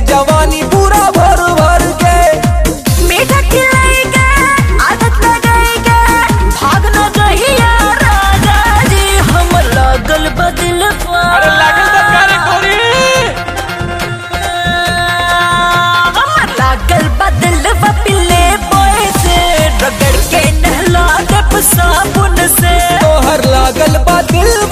जवानी पूरा भर भर के मीठा खिलाएगा आदत लगाएगा भाग न जहिया राजा जी हम लागल बदल अरे लागल बा प्यारे गोरी हमर लागल बदल पिले बोए से रगड़ के नहला देब साबुन से तोहर लागल बा दिल